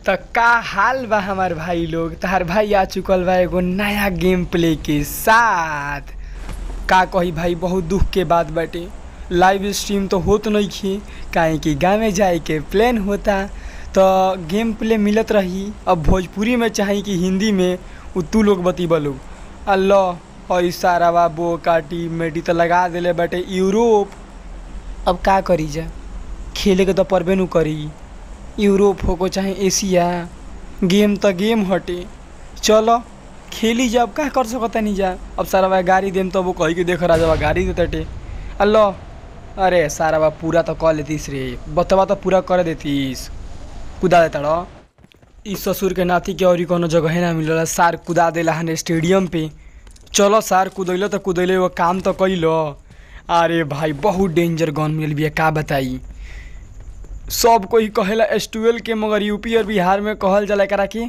त का हाल बा हमार भाई लोग तहार भाई आ चुकल बा एगो नया गेम प्ले के साथ का कही भाई बहुत दुख के बात बाटे लाइव स्ट्रीम तो होत नहीं खे काहे कि गाँव में जाए के प्लान होता तो गेम प्ले मिलत रही अब भोजपुरी में चाहे कि हिंदी में उ तू लोग बतीबा लोग अल्लाह और सारा बाबो काटी मेटी तो लगा देले बाटे यूरोप अब का करी जा खेले के तो परबे नु करी यूरोप हो को चाहे एशिया गेम तो गेम हटे चलो खेली जा अब का कर सकता नहीं जा अब सारा बा गाड़ी देम तो वो कही के देख राजा बा गाड़ी दे तटे अल्लाह अरे सारा बा पूरा तो कर लेतीस रे बतवा तो पूरा कर देतीस कुदा देता रो इस ससुर के नाती के और कोनो जगह ना मिलल सार कुदा देला हन स्टेडियम पे चलो सार कुदैलो तो कुदैले वो काम तो कैलो अरे भाई बहुत डेंजर गन मिलल बिया का बताई सब कोई कहेला एस ट्वेल्व के मगर यूपी और बिहार में कहल जाला एकरा के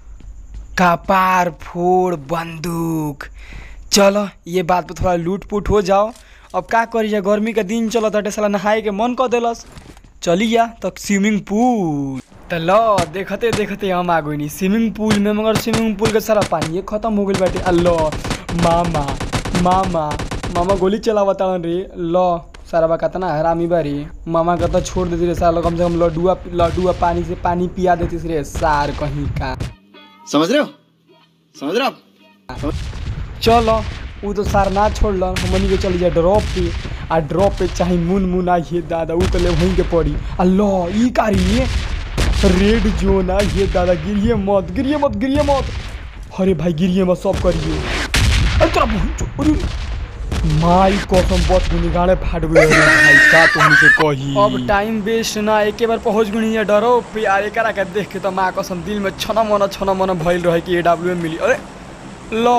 कपार फोड़ बंदूक चलो ये बात पे थोड़ा लूट पुट हो जाओ अब का करी जा गर्मी का दिन चलो तटे साला नहाए के मन कर देलस चली जा तक स्विमिंग पूल त ल देखते देखते हम आ गइनी स्विमिंग पूल में मगर स्विमिंग पूल के सारा पानी खत्म हो गइल बाटे अल्लाह मामा मामा मामा गोली चलावता रे ल सारा बा कितना हरामी बारी मामा का तो छोड़ देती रे साला कम से कम लड्डुआ लड्डुआ पानी से पानी पिया देती रे सार कहीं का समझ रहे हो समझ रहे हो आप चलो उ तो सार ना छोड़ल हमनी के चली जाए ड्रॉप पे आ ड्रॉप पे चाहे मुन मुन आइए दादा उ तो ले वहीं के पड़ी अल्लाह ई कारी रेड जोन आइए दादा गिरिए मत गिरिए मत गिरिए मत अरे भाई गिरिए मत सब करिए अरे तोरा बहुत चो- अरे माई कसम बच गुनी गाड़े फाट गए रे भाई का तुम से कही अब टाइम वेस्ट ना एके बार पहुंच गुनी है डरो पे आ एकरा के देख के तो माँ कसम दिल में छना मना छना मना भइल रहे कि एडब्ल्यू मिली अरे लो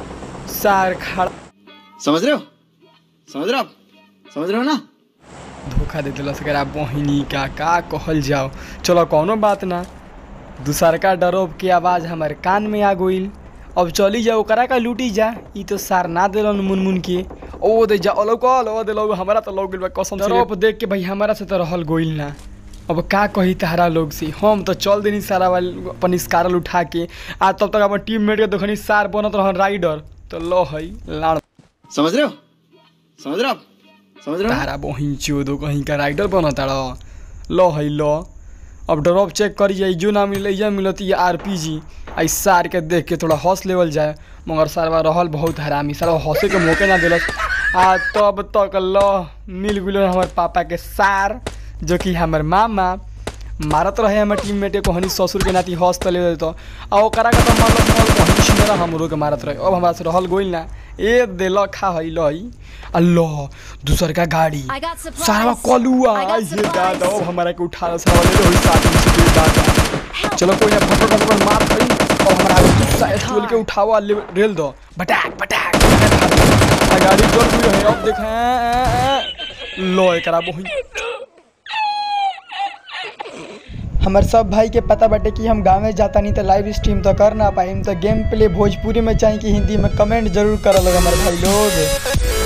सार खड़ा समझ रहे हो समझ रहे हो आप समझ रहे हो ना धोखा दे दिलस एकरा बहिनी का का कहल जाओ चलो कौनो बात ना दूसरका डरोब के आवाज़ हमारे कान में आ गइल अब चली जा ओकरा का लूटी जा ई तो सार ना दिलन मुनमुन के ओ दे जा ओलो कल ओ दे लो हमारा तो लोग बा कसम से डरोब देख के भाई हमारा से तो रहल गइल ना अब का कही तहरा लोग से हम तो चल देनी सारा वाल अपन स्कारल उठा के आ तब तक अपन टीम मेट के देखनी सार बनत रहन राइडर तो लो हई लाड़ समझ रहे हो समझ रहे हो आप समझ रहे हो ना तारा बहिन चोदो कहीं का राइडर बना तारा लो है लो अब ड्रॉप चेक करी जाए जो ना मिले या मिलत ये आर पी जी आई सार के देख के थोड़ा हौस लेवल जाए मगर सारवा रहल बहुत हरामी सारा हौसे के मौके ना दिलस आ तब तक लो मिल गुल हमारे पापा के सार जो कि हमार मामा मारत रहे हमारे टीम मेटे को हनी ससुर के नाती हौस तले देतो आ ओकरा के तो मतलब मल कहीं छिनेरा हमरो के मारत रहे अब हमरा से रहल गोइल ना ए देल खा है लई अल्लाह दूसर का गाड़ी I got supplies. सारा कलुआ I got ये दादा supplies. अब हमारा के उठा रहा सारा ले होई साथ में से दादा चलो कोई ना फटो फटो मार खड़ी और हमारा आगे गुस्सा एस्टोल के उठावा ले रेल दो बटाक बटाक आ गाड़ी चल गई है अब देख लो एकरा बहिन हमार सब भाई के पता बाटे कि हम गाँव में जाता नहीं तो लाइव स्ट्रीम तो कर ना पाइम तो गेम प्ले भोजपुरी में चाहे कि हिंदी में कमेंट जरूर करल हमारे भाई लोग